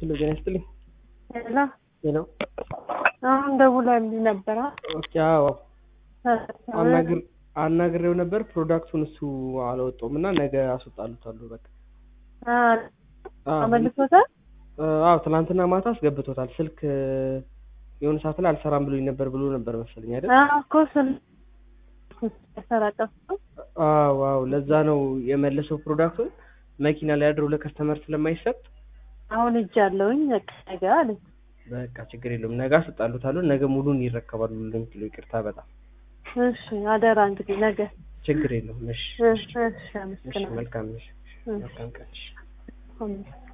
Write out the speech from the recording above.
ሄሎ ጤና ይስጥልኝ። ሄሎ ሄሎ አሁን ደውላልኝ ነበረ። ኦኬ አዎ አናግር አናግሬው ነበር። ፕሮዳክቱን እሱ አላወጣውም እና ነገ አስወጣሉታለሁ። በቃ አዎ አመልሶታል። አዎ ትናንትና ማታ አስገብቶታል። ስልክ የሆነ ሰዓት ላይ አልሰራም ብሎኝ ነበር ብሎ ነበር መሰለኝ አይደል? እኮ ስል ሰራጠፍ አዎ አዎ ለዛ ነው የመለሰው ፕሮዳክቱን መኪና ላይ አድሮ ለከስተመር ስለማይሰጥ አሁን እጅ አለውኝ በቃ ነገ አለኝ። በቃ ችግር የለውም ነገ አስወጣሉታለሁ። ነገ ሙሉን ይረከባሉ ለምትሉ ይቅርታ በጣም እሺ አደራ እንግዲህ ነገ ችግር የለውም። እሺ እሺ እሺ እሺ አመስግናለሁ። መልካም እሺ መልካም ቀን እሺ። አሜን።